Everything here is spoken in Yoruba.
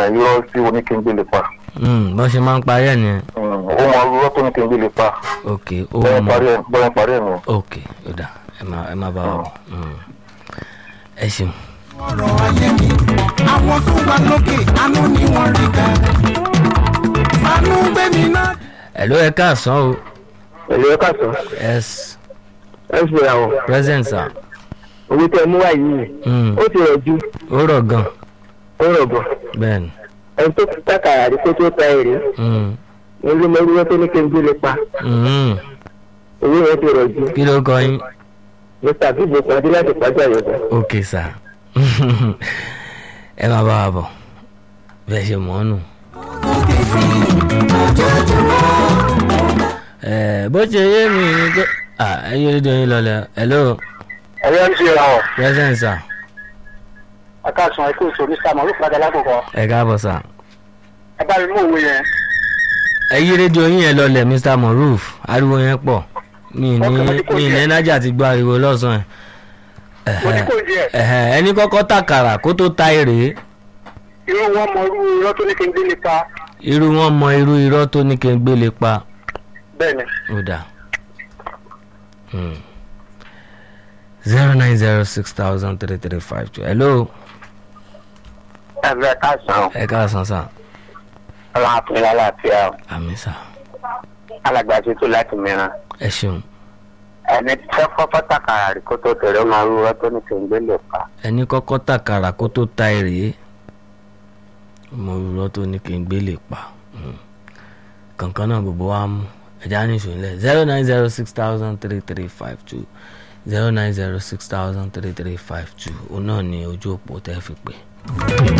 irọ́ tí oníkéńgbé lè pa Hmm, bọ́n ṣe máa ń parí ẹ̀ nìyẹn Mm, ó mọ irọ́ tó oníkéńgbé lè pa ok ó bọ́yẹn mọ parí ẹ̀ bọ́yẹn parí ẹ̀ nù. ok ó dà ẹ má ẹ má bá wa bọ̀ Hmm. ẹ ṣeun. ọ̀rọ̀ ayé mi àwọn tó wà lókè àánú ni wọ́n rí gbà. fanú gbé mi náà. ẹ ló ẹ káàsán o ẹ̀lú ẹ̀ka sọ yes ẹ fi àwọn present sir owó tẹ mú wá yìí Hmm, ó ti rẹ̀ ju ó rọ̀ gan ó rọ̀ bọ̀ bẹ́ẹ̀ ni ẹni tó ti tàkàrà rí kó tó ta èrè Hmm, ní ló mọ ewúrẹ́ tó ní kí n gbé lè pa hmm. owó yẹn ti rẹ̀ ju kí ló kọ yín mr bíbí pàdé láti pàjá yọ̀dọ̀. ok sir ẹ má bá wa bọ̀ bẹ́ẹ̀ ṣe mọ̀ ọ́ nù. ẹ bó ṣe yé mi ni pé ah ẹ yé rédíò yín lọlẹ hello ẹ̀yẹ́ ń ṣe ọ̀ present sir akáàsùn ẹ̀kú ìṣòro mr mọ̀lú fúnadà lákòókò ẹ káàbọ̀ sir ẹ bá mi mú òwe yẹn ẹ yí rédíò yín yẹn lọlẹ mr moruf ariwo yẹn pọ̀ mi ní mi ní ẹnájà ti gbọ́ ariwo lọ́sàn-án mo ní kò díẹ̀ ẹ̀hẹ̀ ẹni kọ́kọ́ tàkàrà kó tó ta èrè irú wọn mọ irú irọ́ tó oníkéńgbé lè pa irú wọn mọ irú irọ́ tó ní kí n gbé lè pa bẹ́ẹ̀ ni ó dà zero nine zero six thousand three three five two hello ẹ̀rẹ́ káàsán ẹ káàsán sà aláàfin aláàfíà àmì sà alàgbà tuntun láti mìíràn ẹ ṣeun ẹni tí fẹ́ fọ́fọ́ tàkàrà rí kó tó tẹ̀lé ọmọ irú irọ́ tó oníkéńgbé lè pa ẹni kọ́kọ́ tàkàrà kó tó ta èrè mo rọ tó ní kí n gbé lè pa Mm. kankan náà gbogbo wa mú ẹja ní ìṣòlẹ̀ zero nine zero six thousand three three five two zero nine zero six thousand three three five two òun náà ni ojú òpó tẹ́ fi pè.